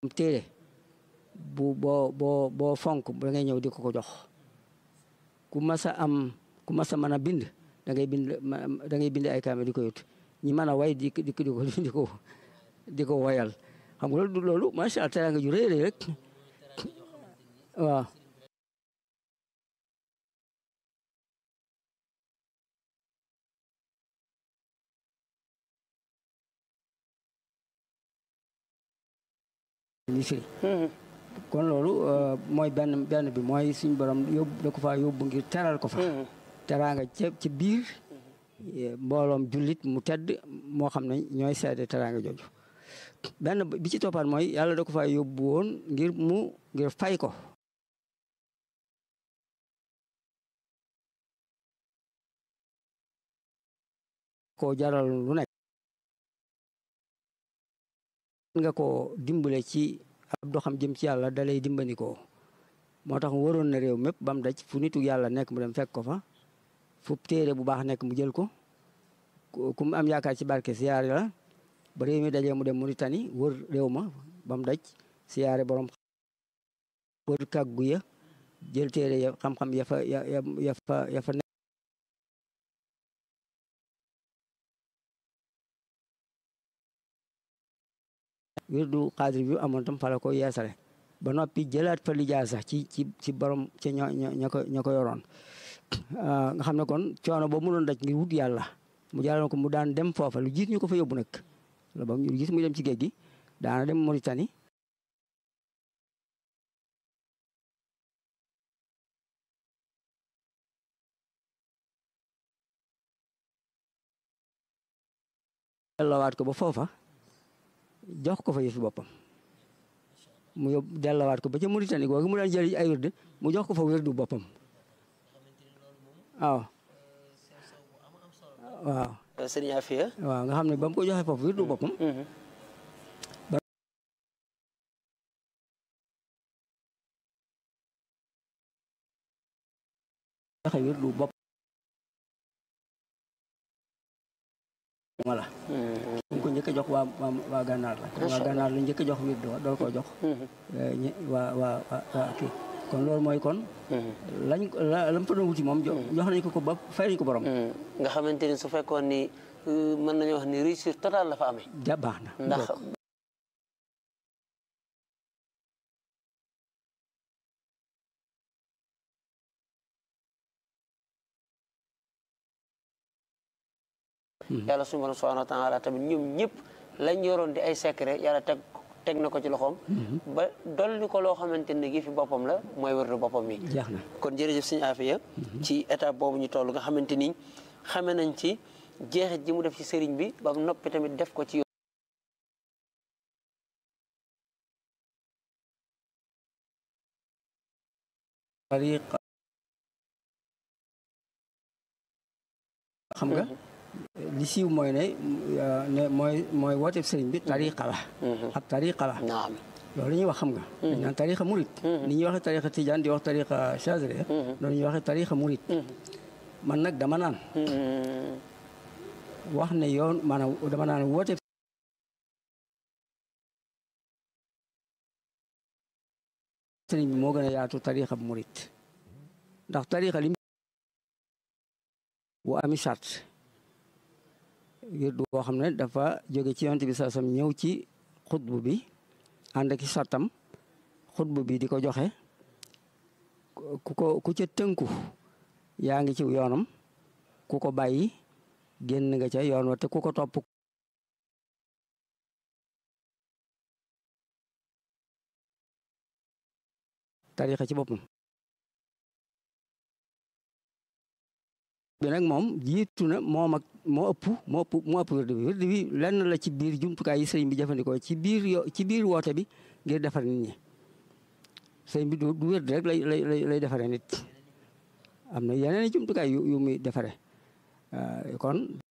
téere bu boo boo boo fonk da ngay ñëw di ko ko jox ku mas a am ku mas a mën a bind da ngay bind da ngay bind ay kaame di ko yut ñi mën a way di di ko di ko di ko woyal xam nga loolu loolu macha allah teraanga ju rëy rëy rek waaw li firi kon loolu mooy benn benn bi mooy suñ borom yóbbu da ko fa yóbbu ngir teral ko fa teraanga ca ci biir mbooloom jullit mu tedd moo xam ne ñooy seede teraanga jooju benn bi ci toppaat mooy yàlla da ko fa yóbbu woon ngir mu ngir fay ko koo jaral lu nekk nga ko dimbale ci ab doxam jëm ci yàlla dalay dimbandikoo moo tax mu waroon na réew mépp ba mu daj fu nitu yàlla nekk mu dem fekk ko fa fu téere bu baax nekk mu jël ko ku mu am yaakaar ci barke siyaare la ba réew mi dajee mu dem Mauritanie wër réew ma ba mu daj siyaare borom wër kàggu ya jël téere ya xam-xam ya fa ya ya fa ya fa nekk wirdu xaadir bi amoon tam fala ko yeesale ba noppi jëlaat fa lijaa sax ci ci ci borom ca ño ña ko ña ko yoroon nga xam ne kon coono boobu mu doon daj ngir wut yàlla mu jàlloon ko mu daan dem foofa lu jiit ñu ko fa yóbbu nag la ba ñu gis muy dem ci géej gi daana dem Mauritanie dellowaat ko ba foofa jox ko fa yëfi boppam mu yóbbu dellowaat ko ba ca Mauritanie googu mu daan jël ay wérd mu jox ko fa wérdu boppam waaw waaw sëñ Afia waaw nga xam ne ba mu ko joxee foofu wérdu boppam joxe wérdu bopp voilà mu ko njëkk a jox waa waa gànnaar la waa gànnaar la njëkk a jox wér door koo jox waa waa waa kii kon loolu mooy kon lañ la lam fa doon wuti moom jox nañ ko ko ba fay nañ ko borom nga xamante ni su fekkoon ni mën nañu wax ni réussite totale la fa amee ja baax na ndax yàlla suñu borom subhanahu wa taala tamit ñoom ñëpp lañ yoroon di ay secret yàlla teg teg na ko ci loxoom ba dolli ko loo xamante ne gi fi boppam la mooy wërdu boppam mi jeex na kon jërëjëf sëñ Afia ci étape boobu ñu toll nga xamante ni xame nañ ci jeexit ji mu def ci sëriñ bi ba noppi tamit def ko ci tariqa xam nga li siiw mooy ne ne mooy mooy wooteeb sëriñ bi tariqa la ab tariqa la naam loolu la ñuy wax xam nga dañ naan tariqa murit ni ñuy waxee tariqa tijaan di wax tariqa chazre loolu ñuy waxee tariqa murit man nag dama naan wax ne yoon maanaam dama naan wooteeb sëriñ bi moo gën a yaatu tariqa bu murit ndax tariqa li bu ami charte wirdu boo xam ne dafa jóge ci yonent bi saasam ñëw ci xutbu bi ànd ak sartam xutbu bi di ko joxe ku ko ku ca tënku yaa ngi ci yoonam ku ko bàyyi génn nga ca yoon wa te ku ko topp tarixa ci boppam bi nag moom jiitu na moom ak moo ëpp moo ëpp moo ëpp wérd bi wérd bi lenn la ci biir jumtukaay yi sëriñ bi jëfandikoo ci biir yo ci biir woote bi ngir defar nit ñi sëriñ bi du du wérd rek lay lay lay defare nit am na yeneen jumtukaay yu yu muy defare kon